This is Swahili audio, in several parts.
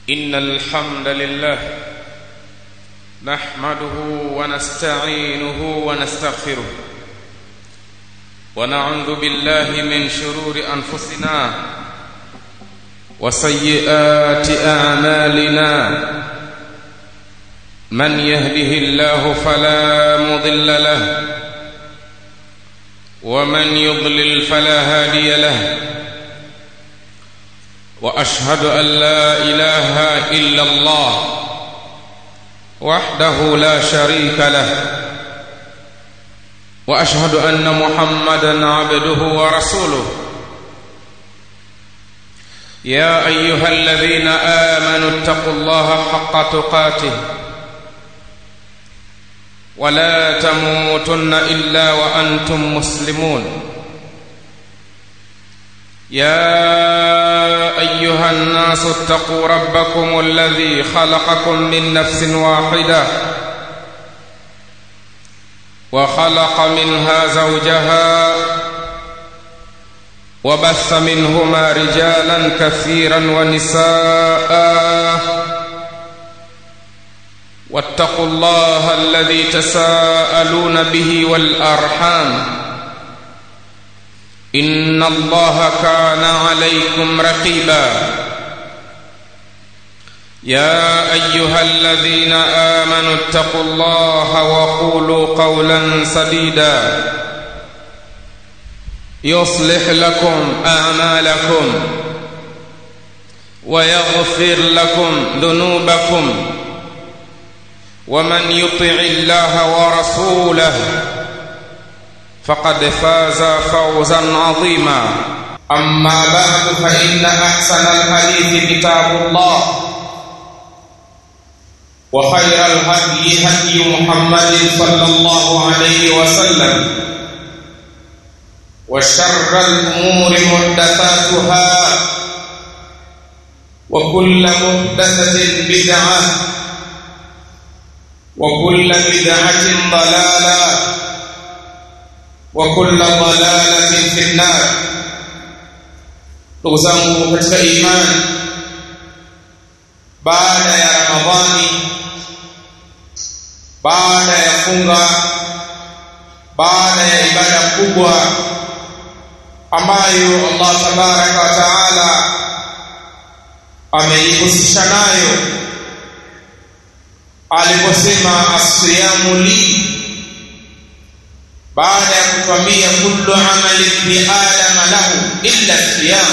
إن الحمد لله نحمده ونستعينه ونستغفره ونعوذ بالله من شرور أنفسنا وسيئات أعمالنا من يهده الله فلا مضل له ومن يضلل فلا هادي له واشهد ان لا اله الا الله وحده لا شريك له واشهد ان محمدا عبده ورسوله يا ايها الذين امنوا اتقوا الله حق تقاته ولا تموتن الا وانتم مسلمون يا ايها الناس اتقوا ربكم الذي خلقكم من نفس واحده وخلق منها زوجها وبث منهما رجالا كثيرا ونساء واتقوا الله الذي تساءلون به والارحام ان الله كان عليكم رقيبا يا ايها الذين امنوا اتقوا الله وقولوا قولا سديدا يصلح لكم اعمالكم ويغفر لكم ذنوبكم ومن يطع الله ورسوله فقد فاز فوزا عظيما اما بعد فان احسن الحديث كتاب الله وخير الهدي هدي محمد صلى الله عليه وسلم وشر الامور محدثاتها وكل محدثه بدعه وكل بدعه ضلاله وكل ضلالة في النار ndugu zangu katika imani baada ya ramadhani baada ya funga baada ya ibada kubwa ambayo Allah tabaraka wa taala ameihusisha nayo aliposema asiyamu li baada ya kutwambia kullu amali ibni adama lahu illa siyam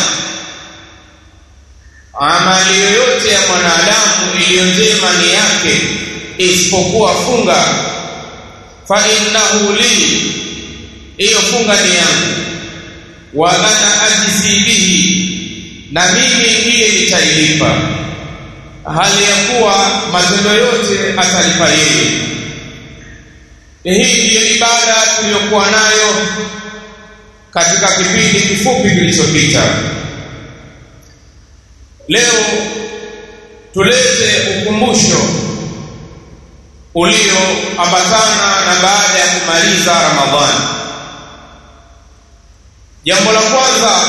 amali yoyote ya mwanadamu iliyo njema ni yake isipokuwa funga fa innahu li hiyo funga ni yangu wa ana ajzi bihi na mimi ndiye nitailipa hali ya kuwa matendo yote atalipa yeye hii ndiyo ibada tuliyokuwa nayo katika kipindi kifupi kilichopita leo tulete ukumbusho ulioambatana na baada ya kumaliza ramadhani jambo la kwanza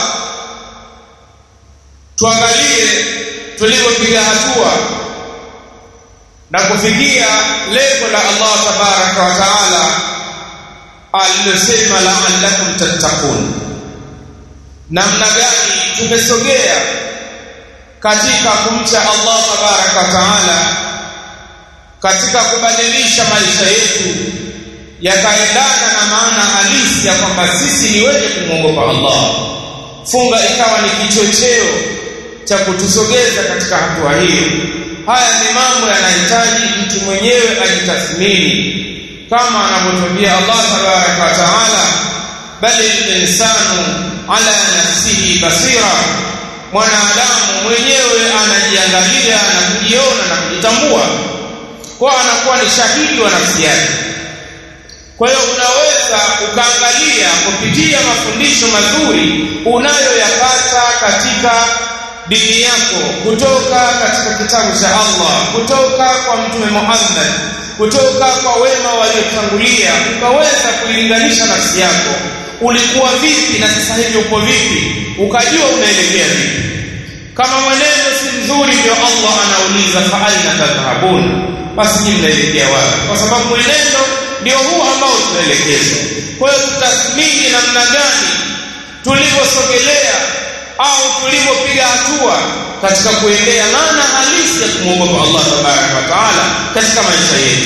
tuangalie tulivyopiga hatua na kufikia lengo la Allah tabaraka wa taala alilosema la'allakum tattaqun namna gani tumesogea katika kumcha Allah tabaraka wa taala katika kubadilisha maisha yetu yakaendana na maana halisi ya kwamba sisi ni wenye kumwogopa Allah funga ikawa ni kichocheo cha kutusogeza katika hatua hiyo haya ni mambo yanahitaji mtu mwenyewe ajitathmini kama anavyotwambia Allah tabaraka wa taala bali insanu ala nafsihi basira mwanadamu mwenyewe anajiangalia na kujiona na kujitambua kwa anakuwa ni shahidi wa nafsi yake kwa hiyo unaweza ukaangalia kupitia mafundisho mazuri unayoyapata katika dini yako kutoka katika kitabu cha Allah kutoka kwa mtume Muhammad kutoka kwa wema waliotangulia ukaweza kuilinganisha nafsi yako ulikuwa vipi na sasa hivi uko vipi ukajua unaelekea vipi kama mwenendo si mzuri ndio Allah anauliza fa aina tadhhabun basi nyinyi mnaelekea wapi kwa sababu mwenendo ndio huu ambao tunaelekezwa kwa hiyo tutathmini namna gani tulivyosogelea au tulivyopiga hatua katika kuendea maana halisi ya kumwogopa Allah tabaraka wa taala katika maisha yetu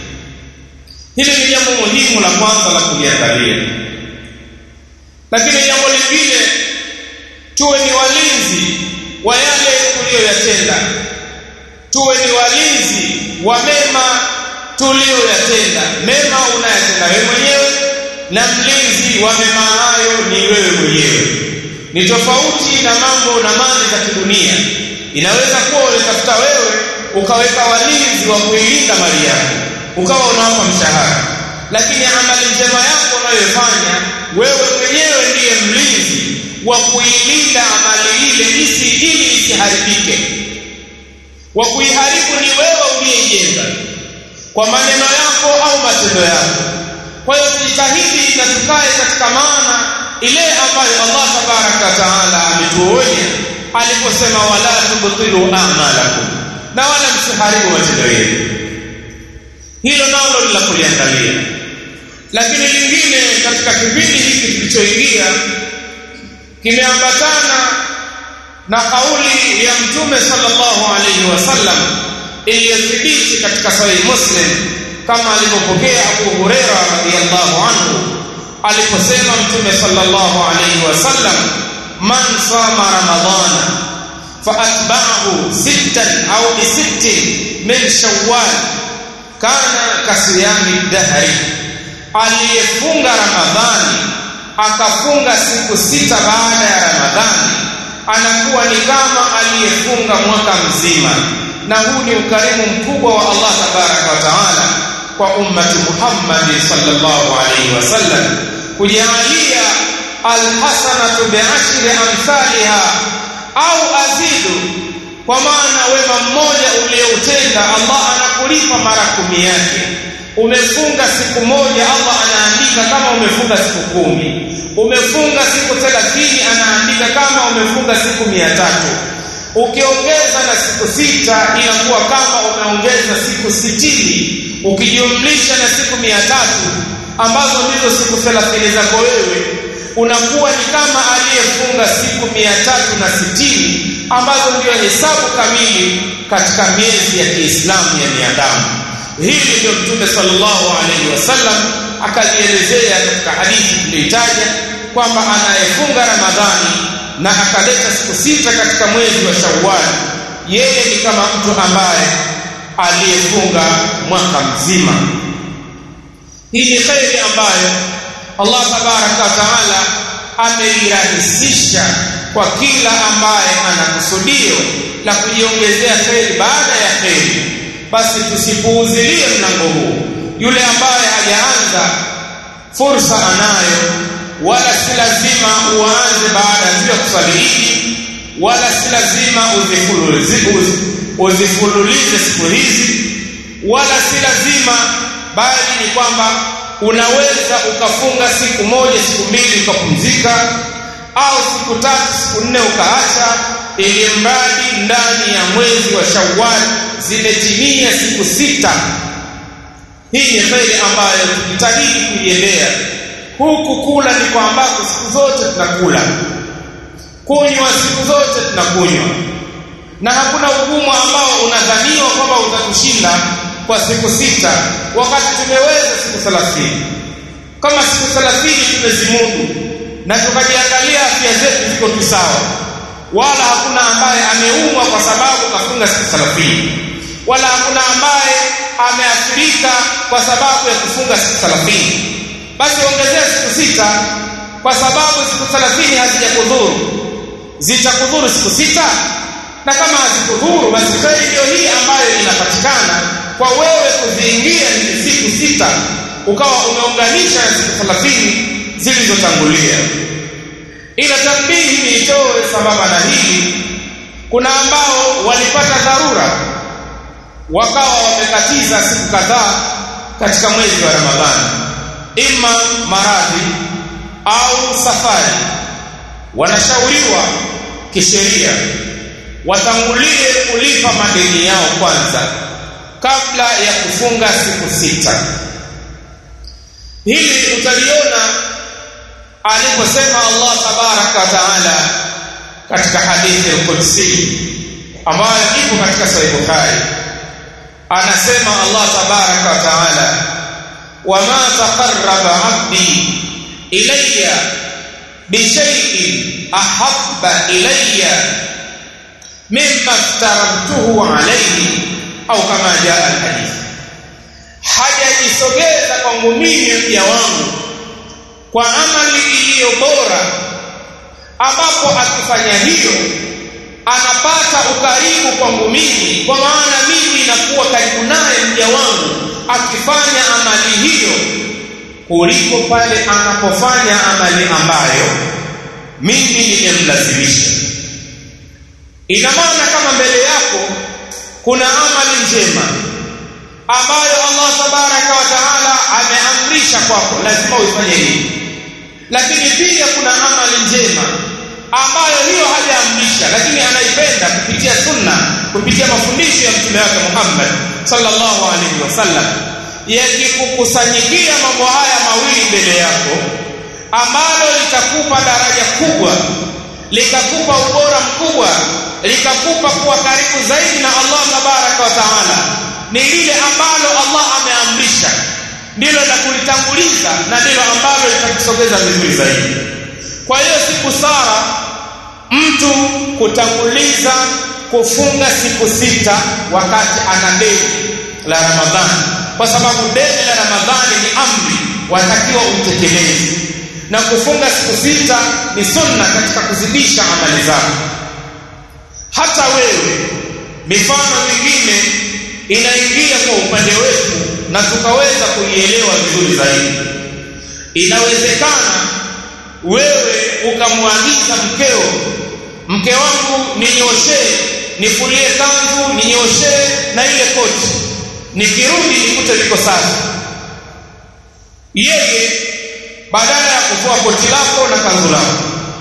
hili ni jambo muhimu la kwanza la kuliangalia lakini jambo lingine tuwe ni walinzi wa yale tuliyoyatenda tuwe ni walinzi wa mema tuliyoyatenda mema unayatenda wewe mwenyewe na mlinzi wa mema hayo ni wewe mwenyewe ni tofauti na mambo na mali za kidunia inaweza kuwa unatafuta wewe ukaweka walinzi wa kuilinda mali yako ukawa unawapa mshahara lakini amali njema yako unayofanya wewe mwenyewe ndiye mlinzi wa kuilinda amali ile isi ili isiharibike wa kuiharibu ni wewe uliyeijenga kwa maneno yako au matendo yako kwa hiyo tujitahidi na tukae katika maana ile ambayo Allah tabaraka taala ametuonya aliposema wala tubtilu a'malakum na wala msiharibu matendo yenu hilo nalo ni la kuliangalia lakini lingine katika kipindi hiki kilichoingia kimeambatana na kauli ya mtume sallallahu alayhi wasallam iliyothibiti katika sahih muslim kama alivyopokea Abu Huraira radhiyallahu anhu aliposema mtume sallallahu alayhi wasallam man sama ramadhana faatba'ahu sittan au bisittin min shawwal kana kasiyami dahri aliyefunga ramadhani akafunga siku sita baada ya ramadhani anakuwa ni kama aliyefunga mwaka mzima na huu ni ukarimu mkubwa wa Allah tabaraka wa taala kwa ummati Muhammad sallallahu alaihi wasallam kujalia alhasanatu bi'ashri amthaliha au azidu kwa maana wema mmoja ulioutenda Allah anakulipa mara kumi yake umefunga siku moja Allah anaandika kama umefunga siku kumi umefunga siku 30 anaandika kama umefunga siku mia tatu ukiongeza na siku sita inakuwa kama umeongeza siku sitini ukijumlisha na siku mia tatu ambazo ndizo siku 30 zako wewe unakuwa ni kama aliyefunga siku mia tatu na sitini ambazo ndio hesabu kamili katika miezi ya Kiislamu ya miadamu hili ndio mtume sallallahu alaihi wasallam akalielezea katika hadithi tuliyotaja kwamba anayefunga Ramadhani na akaleta siku sita katika mwezi wa Shawwal yeye ni kama mtu ambaye aliyefunga mwaka mzima hii ni khairi ambayo Allah tabaraka wa taala ameirahisisha kwa kila ambaye ana kusudio la kujiongezea kheri baada ya kheri basi tusipuuzilie mlango huu yule ambaye hajaanza fursa anayo wala si lazima uanze baada ya kuswali Idi wala si lazima uzifululize uzifululize siku hizi wala si lazima bali ni kwamba unaweza ukafunga siku moja siku mbili ukapumzika au siku tatu siku nne ukaacha ili mradi ndani ya mwezi wa Shawwal zimetimia siku sita hii ni kheri ambayo tujitahidi kuiendea huku kula ni kwa ambako siku zote tunakula kunywa siku zote tunakunywa na hakuna ugumu ambao unadhaniwa kwamba utakushinda kwa siku sita wakati tumeweza siku 30 kama siku 30 tumezimudu na tukajiangalia afya zetu ziko tu sawa wala hakuna ambaye ameumwa kwa sababu kafunga siku 30 wala hakuna ambaye ameathirika kwa sababu ya kufunga siku 30 basi ongezea siku sita kwa sababu siku 30 hazijakudhuru zitakudhuru siku sita na kama hazikudhuru basi kheri ndio hii ambayo inapatikana kwa wewe kuziingia hizi siku sita ukawa umeunganisha na siku 30 zilizotangulia ila tambihi niitoe sambamba na hili kuna ambao walipata dharura wakawa wamekatiza siku kadhaa katika mwezi wa Ramadhani ima maradhi au safari wanashauriwa kisheria watangulie kulipa madeni yao kwanza kabla ya kufunga siku sita hili utaliona aliposema Allah tabaraka wa taala katika hadithi al-Qudsi ambayo ipo katika Sahih Bukhari anasema Allah tabaraka wa taala wama taqarraba 'abdi ilayya bishay'in ahabba ilayya mimma aftaramtuhu alayhi au kama jaa al-hadith hajajisogeza kwangu mimi mja wangu kwa amali iliyo bora ambapo akifanya hiyo anapata ukaribu kwangu mimi kwa maana mimi nakuwa karibu naye mja wangu akifanya amali hiyo kuliko pale anapofanya amali ambayo mimi nimemlazimisha ina maana kama mbele yako kuna amali njema ambayo Allah tabaraka wa taala ameamrisha kwako lazima uifanye hivi lakini pia kuna amali njema ambayo hiyo hajaamrisha lakini anaipenda kupitia sunna kupitia mafundisho ya mtume wake Muhammad sallallahu alaihi wasallam yakikukusanyikia mambo haya mawili mbele yako ambalo litakupa daraja kubwa likakupa ubora mkubwa likakupa kuwa karibu zaidi na Allah tabaraka wa taala ni lile ambalo Allah ameamrisha ndilo la kulitanguliza na ndilo ambalo litakusogeza vizuri zaidi kwa hiyo si busara mtu kutanguliza kufunga siku sita wakati ana deni la Ramadhani kwa sababu deni la Ramadhani ni amri watakiwa utekeleze na kufunga siku sita ni sunna katika kuzidisha amali zako hata wewe mifano mingine inaingia kwa upande wetu na tukaweza kuielewa vizuri zaidi inawezekana wewe ukamwagiza mkeo mke wangu ninyoshee nifulie kanzu ninyoshee na ile koti nikirudi nikute liko safi yeye badala ya kufua koti lako na kanzu lako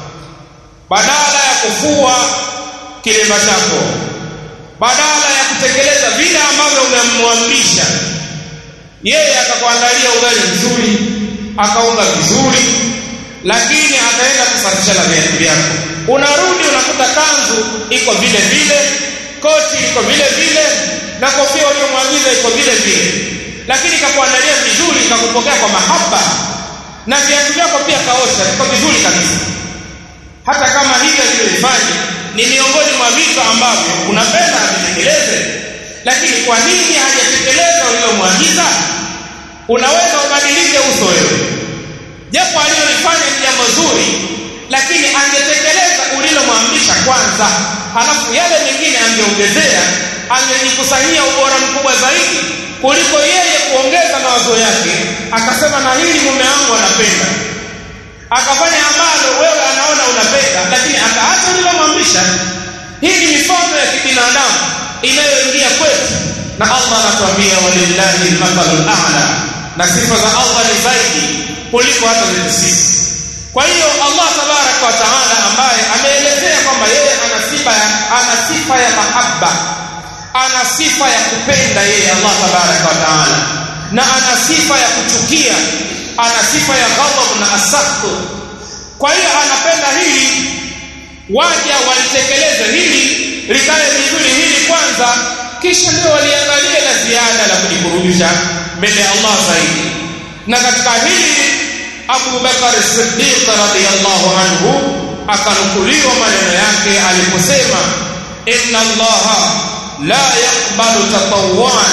badala ya kufua kilemba chako badala ya kutekeleza vile ambavyo umemwamrisha yeye akakuandalia ugali mzuri akaunga vizuri lakini akaenda kusafisha na viatu vyako unarudi unakuta kanzu iko vile vile koti iko vile vile na kofia uliyomwagiza iko vile vile lakini kakuandalia vizuri kakupokea kwa mahaba na viatu vyako pia kaosha iko vizuri kabisa hata kama hivyo vilivyoifanya ni miongoni mwa vitu ambavyo unapenda avitekeleze lakini kwa nini hajatekeleza ulilomwagiza unaweza ubadilike uso wewe japo alilolifanya ni jambo zuri lakini angetekeleza ulilomwamrisha kwanza halafu yale mengine angeongezea angejikusanyia ubora mkubwa zaidi kuliko yeye kuongeza mawazo yake akasema na hili mume wangu anapenda akafanya ambalo wewe anaona unapenda lakini akaacha ulilomwamrisha hii ni mifano ya kibinadamu inayoingia kwetu na Allah anatuambia walillahi almathalul a'la na sifa za Allah ni zaidi kuliko hata zetu sisi kwa hiyo Allah tabaraka wa taala ambaye ameelezea kwamba yeye ana sifa ya ana sifa ya mahaba ana sifa ya kupenda yeye Allah tabaraka wa taala na ana sifa ya kuchukia ana sifa ya ghadhab na asakhu kwa hiyo anapenda hili waja walitekeleze hili likae vizuri hili kwanza kisha ndio waliangalia la ziada la kujikurubisha mbele ya Allah zaidi na katika hili Abu Bakar Siddiq radhiyallahu anhu akanukuliwa maneno yake aliposema inna Allah la yaqbalu tatawwan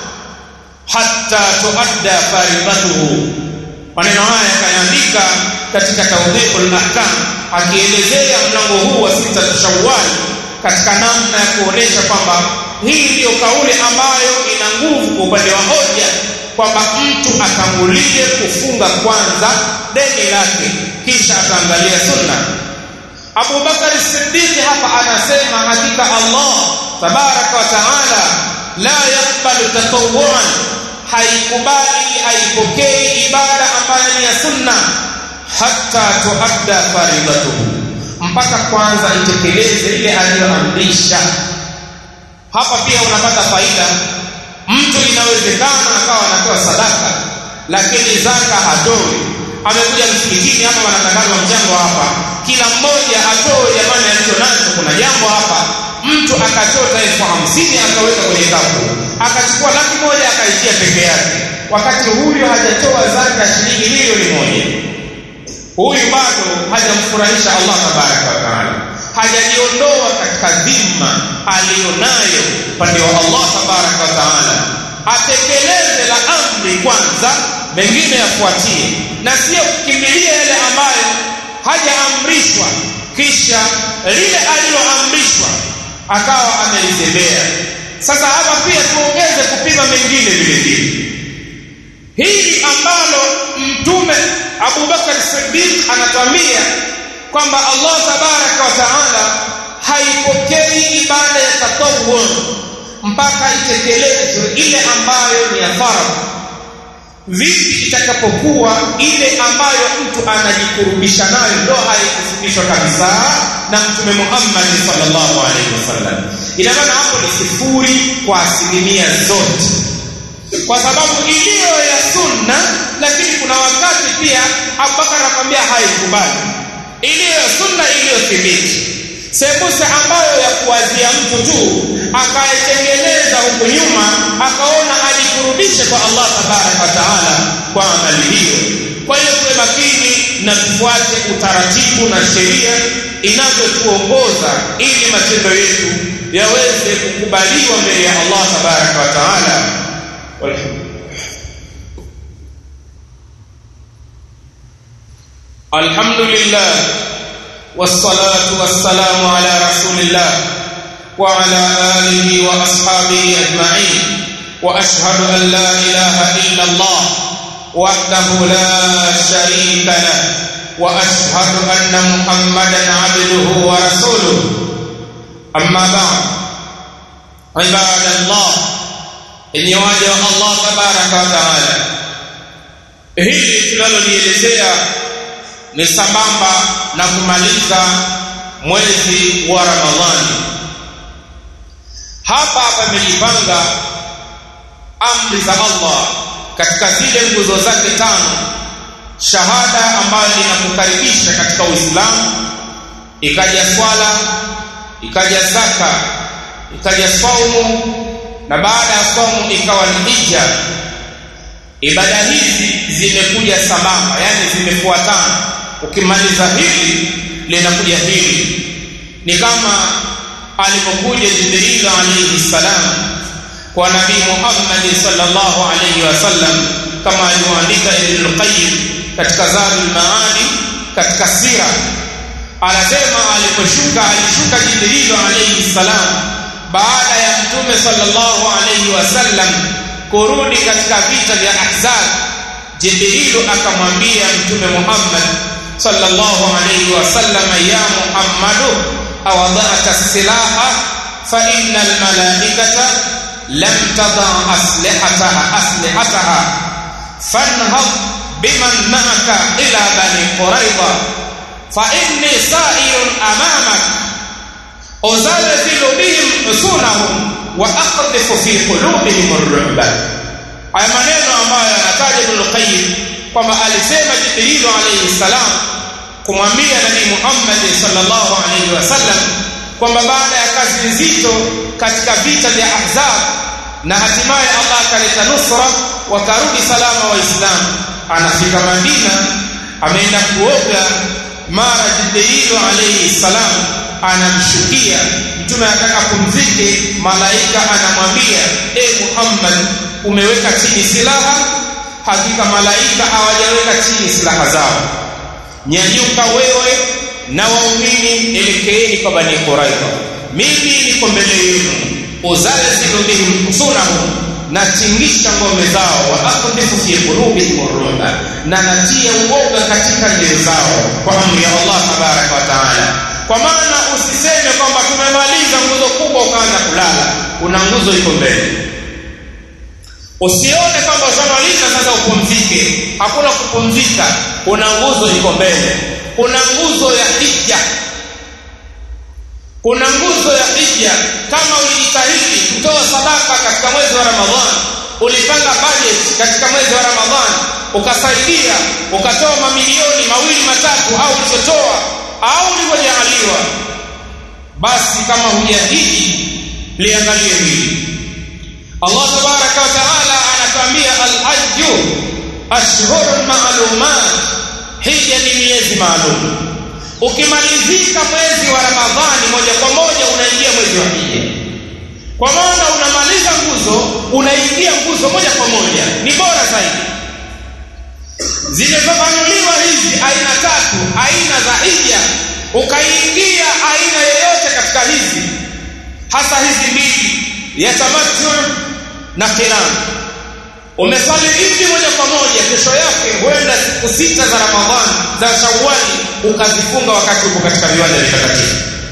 hatta tuadda faridatuhu maneno haya akayaandika katika tawdihul ahkam akielezea mlango huu wa sita Shawwal katika namna ya kuonesha kwamba hii ndiyo kauli ambayo ina nguvu kwa upande wa hoja kwamba mtu atangulie kufunga kwanza deni lake kisha ataangalia sunna Abu Bakar Siddiq hapa anasema hakika Allah tabaraka wa taala la yakbalu tatawwan haikubali haipokei ibada ambayo ni ya sunna hatta tuadda faridatuhu mpaka kwanza itekeleze ile aliyoamrisha hapa pia unapata faida mtu inawezekana akawa anatoa sadaka lakini zaka hatoi amekuja msikitini hapa wanatangazwa mchango hapa kila mmoja atoe jamani alicho nacho kuna jambo hapa mtu akachota elfu hamsini akaweka kwenye kapu akachukua laki moja akaishia peke yake wakati huyu hajatoa zaka ya shilingi milioni moja huyu bado hajamfurahisha Allah tabaraka wa taala hajaliondoa katika dhima aliyonayo upande wa Allah tabaraka wa taala atekeleze la amri kwanza mengine yafuatie na sio kukimbilia yale ambayo hajaamrishwa kisha lile aliloamrishwa akawa amelizembea sasa hapa pia tuongeze kupima mengine vile vile hili ambalo mtume Abu Bakar Siddiq anatwambia kwamba Allah tabaraka wa taala haipokei ibada ya tatawwu mpaka itekelezwe ile ambayo ni ya faradhi vipi itakapokuwa ile ambayo mtu anajikurubisha nayo ndo haikufundishwa kabisa na mtume Muhammad sallallahu alaihi wasallam ina maana hapo ni sifuri kwa asilimia zote kwa sababu iliyo ya sunna lakini kuna wakati pia Abubakar anakwambia haikubali iliyo ya sunna iliyothibiti sembuse ambayo ya kuwazia mtu tu akaitengeneza huku nyuma akaona ajikurubishe kwa Allah tabaraka wa taala kwa amali hiyo kwa hiyo tuwe makini na tufuate utaratibu na sheria inavyotuongoza ili matendo yetu yaweze kukubaliwa mbele ya Allah tabaraka wa taala الحمد لله والصلاة والسلام على رسول الله وعلى آله وأصحابه أجمعين وأشهد أن لا إله إلا الله وحده لا شريك له وأشهد أن محمدا عبده ورسوله أما بعد عباد الله إني واجه الله تبارك وتعالى hili tunalolielezea ni sambamba na kumaliza mwezi wa Ramadhani. Hapa pamejipanga amri za Allah katika zile nguzo zake tano, shahada ambayo inakukaribisha katika Uislamu, ikaja swala, ikaja zaka, ikaja saumu, na baada ya saumu ikawa ni hija. Ibada hizi zimekuja sambamba, yani zimefuatana ukimaliza hili linakuja hili ni kama alipokuja Jibril alayhi salam kwa nabii Muhammad sallallahu alayhi wasallam kama alivyoandika Ibn Qayyim katika Zadul Maani katika sira anasema aliposhuka alishuka Jibril alayhi salam baada ya mtume sallallahu alayhi wasallam kurudi katika vita vya Ahzab Jibril akamwambia mtume Muhammad sallallahu alayhi wasallam ya Muhammadu awadha'ta silaha fa innal malaikata lam tada aslihataha aslihataha fanhad biman ma'aka ila bani quraiba fa inni sa'irun amamak uzalzilu bihim usunahum wa aqdhifu fi qulubihim ar-ru'ba haya maneno ambayo anataja Ibn Qayyim kwamba alisema Jibril alayhi salam kumwambia Nabii Muhammad sallallahu alayhi wasallam kwamba baada ya kazi nzito katika vita vya Ahzab na hatimaye Allah akaleta nusra wakarudi salama waislamu anafika Madina ameenda kuoga mara Jibril alayhi salam anamshukia mtume anataka kumzike malaika anamwambia e Muhammad umeweka chini silaha hakika malaika hawajaweka chini silaha zao nyanyuka wewe na waumini elekeeni kwa bani Quraiza mimi niko mbele yenu uzalzilu bihim usunahum natingisha ngome zao wa aqdhifu fi qulubihim ruba na natia uoga katika nyoyo zao kwa amri ya Allah tabaraka wa taala kwa maana usiseme kwamba tumemaliza nguzo kubwa ukaanza kulala una nguzo iko mbele usione kwamba ushamaliza sasa upumzike hakuna kupumzika kuna nguzo iko mbele kuna nguzo ya hija kuna nguzo ya hija kama ulijitahidi kutoa sadaka katika mwezi wa ramadhani ulipanga budget katika mwezi wa ramadhani ukasaidia ukatoa mamilioni mawili matatu au ulichotoa au ulivyojaaliwa basi kama hujahiji liangalie hili Allah tabaraka wa taala anatuambia al-hajju ashhurun ma'lumat hija ni miezi maalum ukimalizika mwezi wa ramadhani moja kwa moja unaingia mwezi wa hija kwa maana unamaliza nguzo unaingia nguzo moja kwa moja ni bora zaidi zimefafanuliwa hizi aina tatu aina za hija ukaingia aina yoyote katika hizi hasa hizi mbili ya tamattu na qiran umesali idi moja kwa moja kesho yake huenda siku sita za ramadhani za shawali ukazifunga wakati uko katika viwanja vitakatifu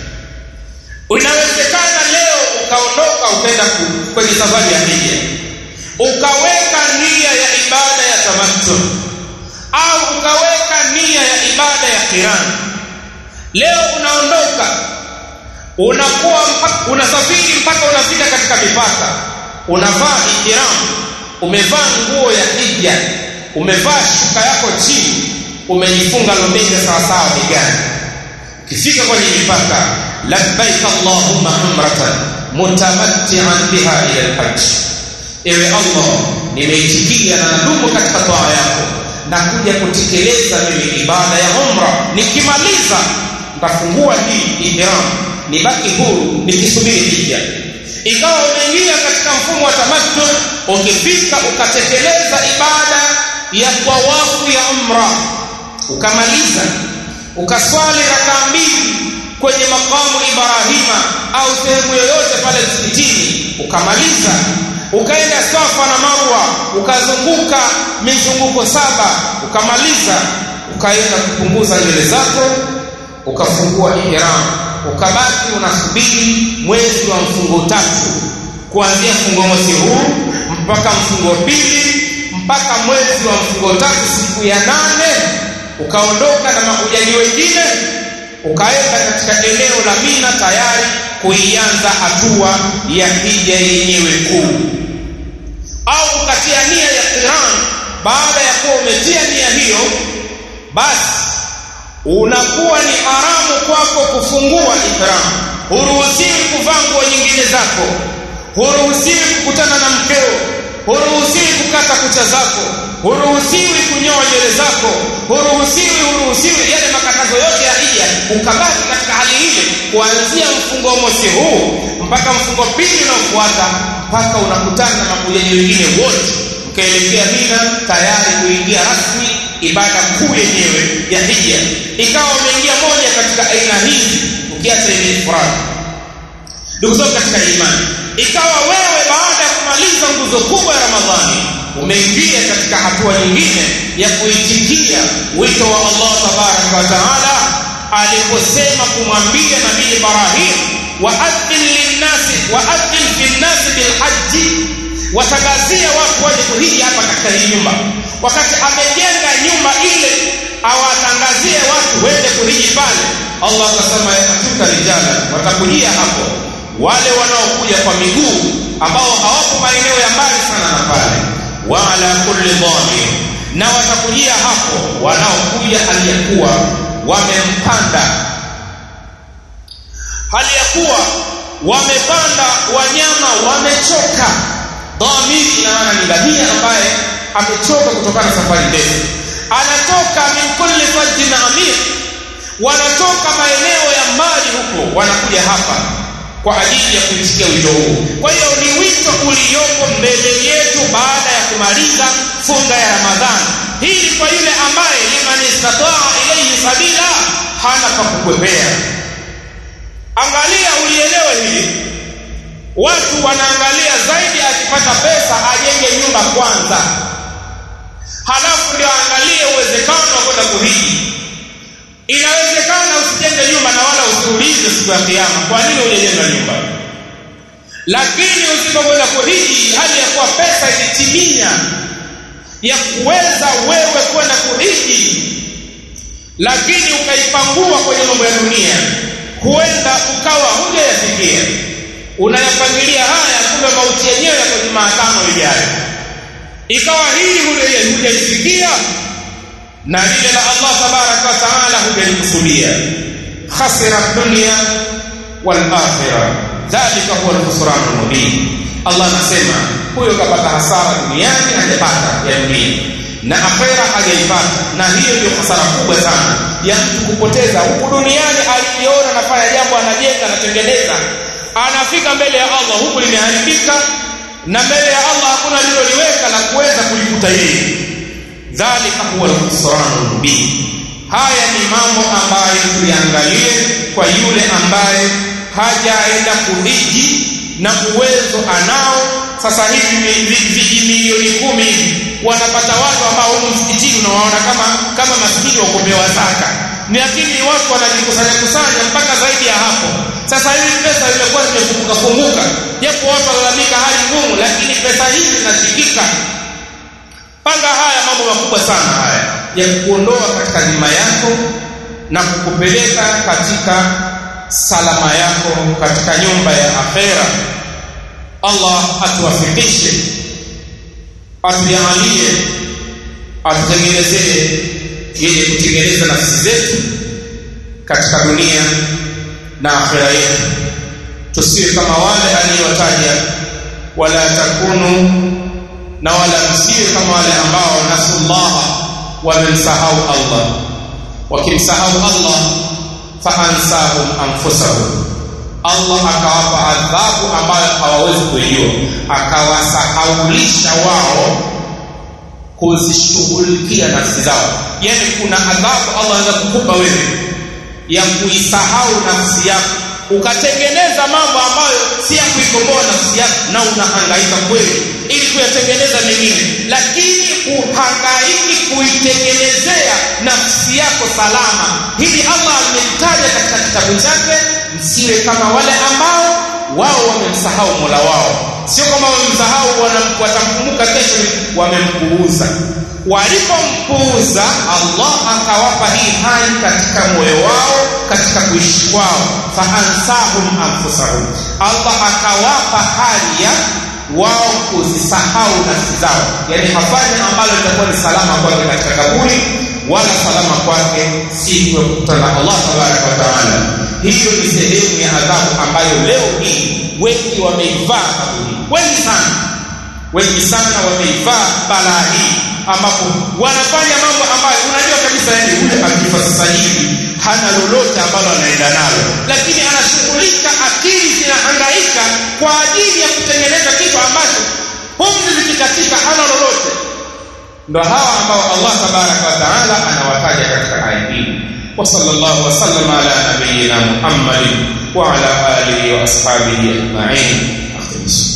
inawezekana leo ukaondoka ukaenda kwenye safari ya hija ukaweka nia ya ibada ya tamattu au ukaweka nia ya ibada ya qiran leo unaondoka unakuwa unasafiri mpaka unafika katika mipaka unavaa ihram umevaa nguo ya hija umevaa shuka yako chini umejifunga lombenga sawa sawa begani ukifika kwenye mipaka labbaik allahumma umratan mutamatti'an biha ila alhajj ewe allah nimeitikia na nadumu katika toa yako na kuja kutekeleza mimi ibada ya umra nikimaliza nitafungua hii ihram nibaki huru nikisubiri hija ikawa umeingia katika mfumo wa tamattu ukifika ukatekeleza ibada ya tawafu ya umra ukamaliza ukaswali rakaa mbili kwenye makamu Ibrahima au sehemu yoyote pale msikitini ukamaliza ukaenda Safa na Marwa ukazunguka mizunguko saba ukamaliza ukaenda kupunguza nywele zako ukafungua ihram ukabaki unasubiri mwezi wa mfungo tatu kuanzia mfungo mosi huu mpaka mfungo pili mpaka mwezi wa mfungo tatu siku ya nane ukaondoka na mahujaji wengine ukaenda katika eneo la Mina tayari kuianza hatua ya hija yenyewe kuu au ukatia nia ya qiran baada ya kuwa umetia nia hiyo basi unakuwa ni haramu kwako kufungua ihram huruhusiwi kuvaa nguo nyingine zako huruhusiwi kukutana na mkeo huruhusiwi kukata kucha zako huruhusiwi kunyoa nywele zako huruhusiwi huruhusiwi yale makatazo yote ya hija ukabaki katika hali ile kuanzia mfungo mosi huu mpaka mfungo pili unaofuata mpaka unakutana na makujaji wengine wote ukaelekea Mina tayari kuingia rasmi ibada kuu yenyewe ya hija ikawa umeingia moja katika aina hizi ukiacha ile ifrad ndugu zangu katika imani ikawa wewe baada ya kumaliza nguzo kubwa ya Ramadhani umeingia katika hatua nyingine ya kuitikia wito wa Allah tabaraka wa taala aliposema kumwambia nabii Ibrahim waadhin linnasi waadhin finnasi bilhaji watangazia watu waje kuhiji hapa katika hii nyumba wakati amejenga nyumba ile awatangazie watu wende kuhiji pale Allah akasema yatuka rijala watakujia hapo wale wanaokuja kwa miguu ambao hawapo maeneo ya mbali sana na pale wala kulli dhamir na watakujia hapo wanaokuja hali ya kuwa wamempanda hali ya kuwa wamepanda wanyama wamechoka dhamiri ina maana ni ngamia ambaye amechoka kutokana na safari ndefu anatoka min kulli fajjin amir wanatoka maeneo ya mbali huko wanakuja hapa kwa ajili ya kuisikia wito huu kwa hiyo ni wito uliopo mbele yetu baada ya kumaliza funga ya ramadhani hii kwa yule ambaye liman istataa ilayhi sabila hana pa kukwepea angalia ulielewe hili watu wanaangalia zaidi akipata pesa ajenge nyumba kwanza halafu ndio aangalie uwezekano wa kwenda kuhiji inawezekana usijenge nyumba na wala usiulize siku ya kiyama kwa nini hujajenga nyumba lakini usipokwenda kuhiji hali ya kuwa pesa ilitimia ya kuweza wewe kwenda kuhiji lakini ukaipangua kwenye mambo ya dunia huenda ukawa hujayafikia unayapangilia haya kumbe mauti yenyewe yako Jumatano ijayo ikawa hili hujalifikia na lile la Allah tabaraka wa taala hujalikusudia khasira dunya wal akhirah dhalika huwa al-khusran al-mubin Allah anasema huyo kapata hasara duniani hajapata ya dunia na akhera hajaipata na hiyo ndio hasara kubwa sana ya mtu kupoteza huku duniani aliona anafanya jambo anajenga anatengeneza anafika mbele ya Allah huku limeharibika na mbele ya Allah hakuna liloliweka la kuweza kulikuta yeye dhalika huwa al-khusran mubin haya ni mambo ambayo tuyaangalie kwa yule ambaye hajaenda kuhiji na uwezo anao sasa hivi viji milioni kumi hivi wanapata watu ambao huko msikitini unawaona kama kama maskini wa kupewa zaka lakini watu wanajikusanya kusanya mpaka zaidi ya hapo sasa hivi pesa zimekuwa zimefunguka funguka japo watu walalamika hali ngumu lakini pesa hizi zinashikika panga haya mambo makubwa sana haya ya kuondoa katika dhima yako na kukupeleka katika salama yako katika nyumba ya akhera Allah atuwafikishe atujalie atutengenezee yenye kutengeneza nafsi zetu katika dunia na akhera yetu tusiwe kama wale aliyowataja wala takunu na wala msiwe kama wale ambao nasullaha wamemsahau Allah wakimsahau Allah faansahum anfusahum Allah akawapa adhabu ambayo hawawezi kuijua akawasahaulisha wao kuzishughulikia nafsi zao yani kuna adhabu Allah anaweza kukupa wewe ya kuisahau nafsi yako ukatengeneza mambo ambayo si ya kuikomboa nafsi yako na unahangaika kweli ili kuyatengeneza mengine lakini uhangaiki kuitengenezea nafsi yako salama hili Allah amelitaja katika kitabu chake msiwe kama wale ambao wao wamemsahau Mola wao sio kama wamemsahau watamkumbuka kesho wamempuuza walipompuuza Allah akawapa hii hali katika moyo wao katika kuishi kwao faansahum anfusahum Allah akawapa hali ya wao kuzisahau nafsi zao yani hafanyi ambalo litakuwa ni salama kwake katika kaburi wala salama kwake siku ya kukutana na Allah tabaraka wa taala hiyo ni sehemu ya adhabu ambayo leo hii wengi wameivaa kaburi wengi sana wengi sana wameivaa balaa hii ambapo wanafanya mambo ambayo unajua kabisa yani yule akifa sasa hivi hana lolote ambalo anaenda nalo lakini anashughulika akili zinahangaika kwa ajili ya kutengeneza kitu ambacho pumzi zikikatika hana lolote ndo hawa ambao Allah tabaraka wa taala anawataja katika aya hii وصلى الله وسلم على نبينا محمد وعلى اله واصحابه اجمعين اختم